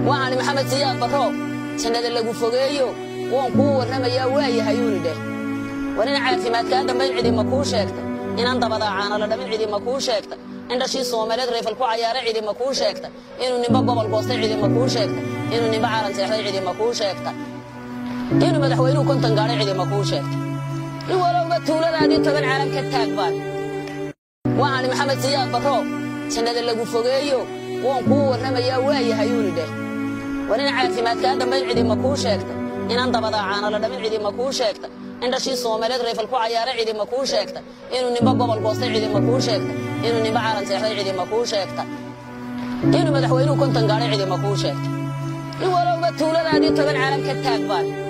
waxaani maxamed siyaad barro jannada lagu fogeeyo woon kuu warramayaa waayahayuuni dheh war in caafimaadkaa dambayn cidima kuu sheegta inan dabadaacaana la dhamin cidima kuu sheegta in dhashii soomaaliyeed rayfal ku cayaara cidima kuu sheegta inuu nimba gobol goostay cidima kuu sheegta inuu nimba caalan seexday cidima kuu sheegta inuu madaxweynuhu konton gaadhay cidima kuu sheegta in walowba tuuladaadii toban caalam ka taag baan waxaani maxamed siyaad barro jannada lagu fogeeyo woon kuu warramayaa waayahayuuni dheh war in caafimaadkaa dambayn cidima kuu sheegta inan dabadaacaana la dhamin cidima kuu sheegta in dhashii soomaaliyeed rayfal ku cayaara cidima kuu sheegta inuu nimba gobol goostay cidima kuu sheegta inuu nimba caalan seexday cidima kuu sheegta inuu madaxweynuhu konton gaadhay cidima kuu sheegta in walowba tuuladaadii toban caalam ka taag baan